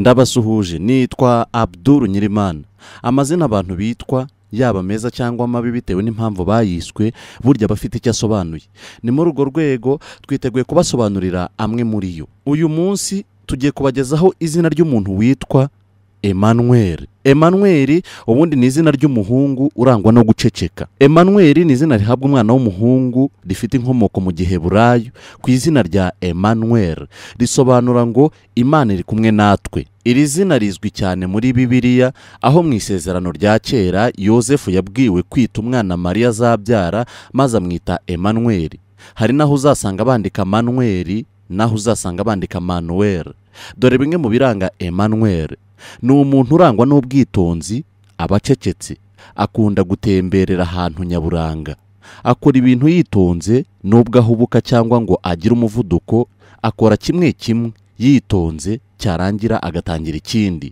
ndabasuhuje nitwa abduru nyirimana amazina abantu bitwa yaba meza cyangwa mabi bitewe n'impamvu bayiswe burya aba afite icyo asobanuye ni muri urwo rwego twiteguye kubasobanurira amwe muri yo uyu munsi tugiye kubagezaho izina ry'umuntu witwa Emmanuel Emmanuel ubundi ni izina ry'umuhungu urangwa no guceceka Emmanuel ni izina rihabwa umwana w'umuhungu rifite inkomoko mu giheburayo ku izina rya Emmanuel risobanura ngo Imana iri kumwe natwe iri zina rizwi cyane muri bibiliya aho mu isezerano rya kera yosefu yabwiwe kwita umwana mariya azabyara maze amwita Emmanuel hari n'aho uzasanga bandika manuweri n'aho uzasanga bandika manuweri dore bimwe mu biranga Emmanuel ni umuntu urangwa n'ubwitonzi aba acecetse akunda gutemberera ahantu nyaburanga akora ibintu yitonze n'ubwo ahubuka cyangwa ngo agire umuvuduko akora kimwe kimwe yitonze cyarangira agatangira ikindi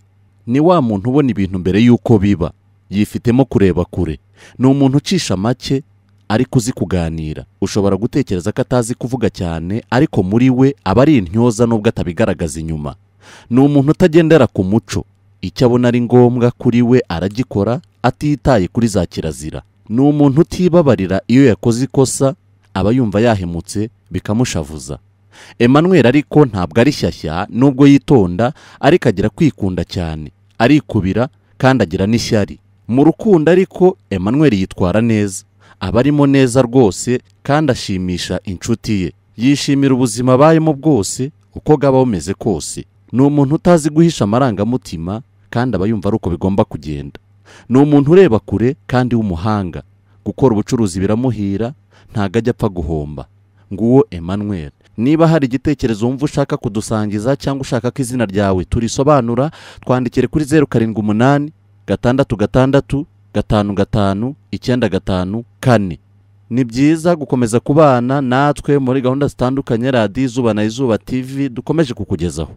ni wa muntu ubona ibintu mbere y'uko biba yifitemo kureba kure ni umuntu ucisha make ariko uzi kuganira ushobora gutekereza ko atazi kuvuga cyane ariko muri we aba ari intyoza n'ubwo atabigaragaza inyuma ni umuntu utagendera ku muco icyo abona ari ngombwa kuri we aragikora atitaye kuri za kirazira ni umuntu utibabarira iyo yakoze ikosa aba yumva yahemutse bikamushavuza Emmanuel ariko ntabwo ari shyashya nubwo yitonda ariko agira kwikunda cyane arikubira kandi agira n'ishyari mu rukundo ariko Emmanuel yitwara neza aba arimo neza rwose kandi ashimisha inshuti ye yishimira ubuzima abayemo bwose uko bwaba bumeze kose ni umuntu utazi guhisha amarangamutima kandi aba yumva ari uko bigomba kugenda ni umuntu ureba kure kandi w'umuhanga gukora ubucuruzi biramuhira ntabwo ajya apfa guhomba nguwo Emmanuel niba hari igitekerezo wumva ushaka kudusangiza cyangwa ushaka ko izina ryawe turisobanura twandikire kuri zeru karindwi umunani gatandatu gatandatu gatanu gatanu icyenda gatanu kane ni byiza gukomeza kubana natwe muri gahunda zitandukanye radiyo izuba na izuba tv dukomeje kukugezaho